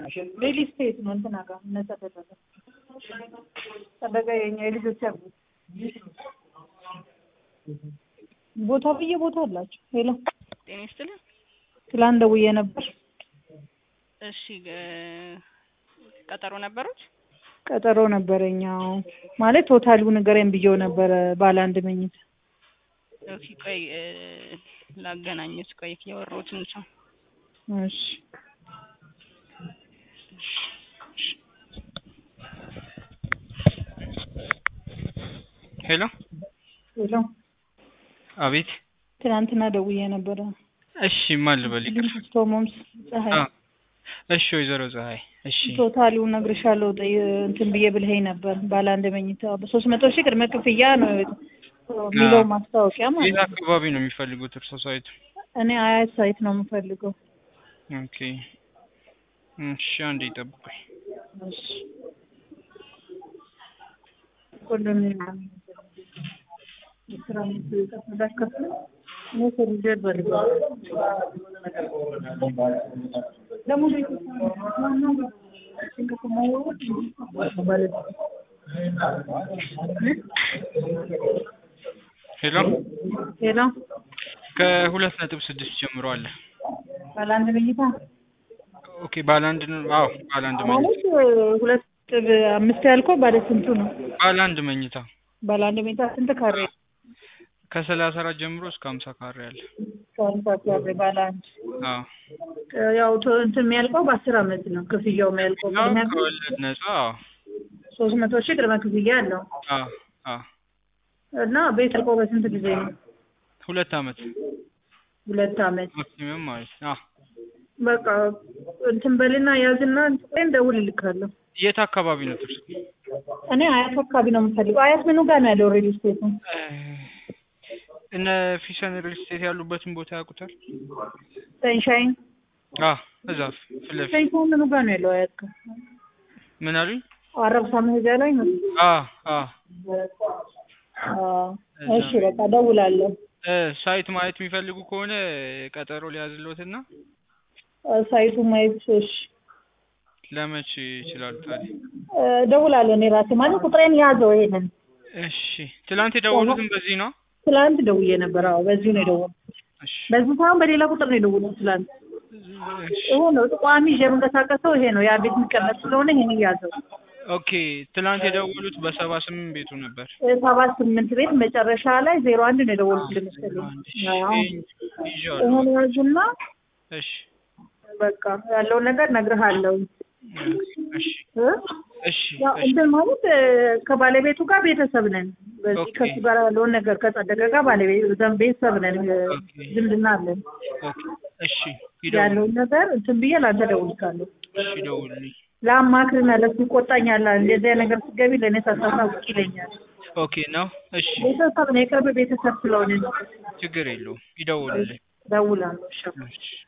ሪል ስቴት ነው እንትና ጋር እነ ተደረገ ተደረገ የኛ የልጆች አባት ቦታ ብዬ ቦታ አላቸው። ሄሎ ጤና ይስጥልን። ትላንት ደውዬ ነበር። እሺ እ ቀጠሮ ነበሩት? ቀጠሮ ነበረኝ። አዎ ማለት ቶታሉ ንገረኝ ብዬው ነበረ ባለ አንድ መኝታ ኦኬ ቆይ እ ላገናኘት ቆይ ያወራሁትን ሰው እሺ ሄሎ ሄሎ አቤት። ትናንትና ደውዬ ነበረ። እሺ ማን ልበል? ይቅር። ቶሞምስ ፀሐይ አ እሺ ወይዘሮ ፀሐይ እሺ ቶታሉ እነግርሻለሁ ጠይ- እንትን ብዬ ብልኸኝ ነበር። ባለ አንድ መኝታ በሶስት መቶ ሺህ ቅድመ ክፍያ ነው የሚለው አዎ። ማስታወቂያ የት ማለት ነው። አካባቢ ነው የሚፈልጉት እርሶ ሳይቱ? እኔ አያት ሳይት ነው የምፈልገው። ኦኬ እሺ አንዴ ይጠብቁኝ። እሺ ኮንዶሚኒየም የስራ ምትከፍል እኔ ሰርጄ እፈልጋለሁ። ደግሞ ቤት ሄሎ ሄሎ ከሁለት ነጥብ ስድስት ጀምሮ አለ። ባለ አንድ መኝታ ኦኬ ባለ አንድ ነው? አዎ ባለ አንድ መኝታ ማለት ሁለት ነጥብ አምስት ያልከው ባለ ስንቱ ነው? ባለ አንድ መኝታ ባለ አንድ መኝታ ስንት ካሬ? ከሰላሳ አራት ጀምሮ እስከ ሀምሳ ካሬ አለ። ከሀምሳ ካሬ ባለ አንድ አዎ ያው ቶ- እንትን የሚያልቀው በአስር አመት ነው ክፍያው የሚያልቀው ያው ቅድሚያ ከወለድ ነጻ አዎ ሶስት መቶ ሺህ ቅድመ ክፍያ አለው አዎ አዎ እና ቤት ያልቀው በስንት ጊዜ ነው? ሁለት አመት ሁለት አመት ማክሲመም ማለት ነው። አዎ በቃ እንትን በልና ያዝና እንትን ደውልልካለሁ። የት አካባቢ ነው ትርሱ? እኔ አያት አካባቢ ነው የምፈልገው። አያት ምኑ ጋር ነው ያለው ሪል ስቴቱ? እነ ፊሰን ሪል ስቴት ያሉበትን ቦታ ያውቁታል? ሰንሻይን አዎ እዛ ፊት ለፊት ሰንሻይን ምኑ ጋር ነው ያለው? አያት ጋር ምን አሉኝ? አረብሳ መሄጃ ላይ ነው። አዎ አዎ አዎ፣ እሺ በቃ ደውላለሁ። እ ሳይት ማየት የሚፈልጉ ከሆነ ቀጠሮ ሊያዝልዎትና እ ሳይቱ ማየት እሺ ለመቼ ይችላሉ ታዲያ? እ ደውላለሁ እኔ ራሴ ማለት ቁጥሬን ያዘው ይሄንን እሺ ትላንት የደወሉትን በዚህ ነው? ትላንት ደውዬ ነበር። አዎ በዚሁ ነው የደወልኩት። እሺ በዚህ ሳይሆን በሌላ ቁጥር ነው የደወልኩት ትላንት። እሺ ይሄ ነው ቋሚ ይዤ የምንቀሳቀሰው ይሄ ነው። ያ ቤት የሚቀመጥ ስለሆነ ይሄን ያዘው። ኦኬ ትላንት የደወሉት በሰባ ስምንት ቤቱ ነበር። ሰባ ስምንት ቤት መጨረሻ ላይ ዜሮ አንድ ነው የደወልኩት መሰለኝ። አዎ ይዤዋለሁ። ይሄን ያዙና እሺ በቃ ያለውን ነገር እነግርሃለሁ። እሺ እ? እሺ ያው እሺ እንትን ማለት እ፣ ከባለቤቱ ጋር ቤተሰብ ነን። በዚህ ኦኬ። ከሱ ጋር ያለውን ነገር ከጸደቀ ጋር ባለቤት ዘን- ቤተሰብ ነን። እ፣ ኦኬ። ዝምድና አለን። ኦኬ እሺ ይደውሉ ያለውን ነገር እንትን ብዬ ላንተ እደውልልሃለሁ። እሺ ይደውሉልኝ። ለአማክርና ለሱ ይቆጣኛል። እንደዚህ አይነት ነገር ስትገቢ ለእኔ ሳታሳውቅ ይለኛል። ኦኬ ነው እሺ ቤተሰብ ነው፣ የቅርብ ቤተሰብ ስለሆነ ችግር የለውም ይደውሉልኝ። እደውላለሁ። እሺ እሺ